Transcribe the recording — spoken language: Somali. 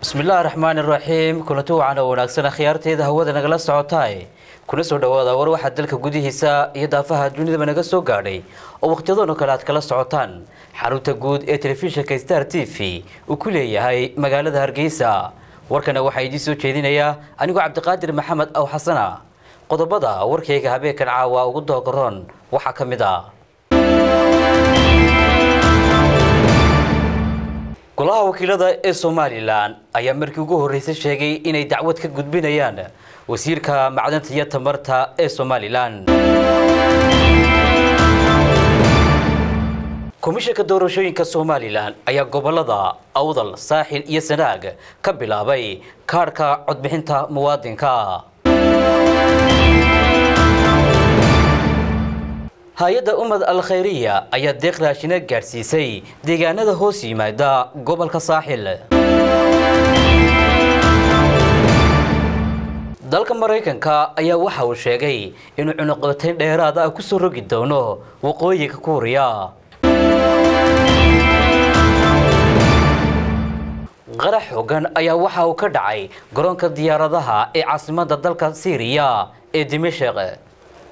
bismillaahi raxmaani raxiim kulanti wacan oo wanaagsan akhyaarteeda hawada nagala socotaay kuna soo dhawaada war waxaa dalka gudihiisa iyo daafaha dunidaba naga soo gaadhay oo wakhtiyadoon oo kale aad kala socotaan xarunta guud ee telefishinka star t v uu ku leeyahay magaalada hargeysa warkana waxaa idiin soo jeedinayaa anigoo cabdiqaadir maxamed aw xasana qodobada warkayga habeenkan caawa ugu doogaroon waxaa ka mid ah golaha wakiilada ee somalilan ayaa markii ugu horreysay sheegay inay dacwad ka gudbinayaan wasiirka macdanta iyo tamarta ee somalilan komishanka doorashooyinka somalilan ayaa gobolada awdal saaxil iyo sanaag ka bilaabay kaadhka codbixinta muwaadinka hay-adda ummad al khayriya ayaa deeq raashina gaadhsiisay deegaanada hoos yimaada gobolka saaxil dalka maraykanka ayaa waxa uu sheegay inuu cunuqabatayn dheeraada ah ku soo rogi doono waqooyiga kuuriya qarax xogan ayaa waxa uu ka dhacay garoonka diyaaradaha ee caasimadda dalka siiriya ee dimashaq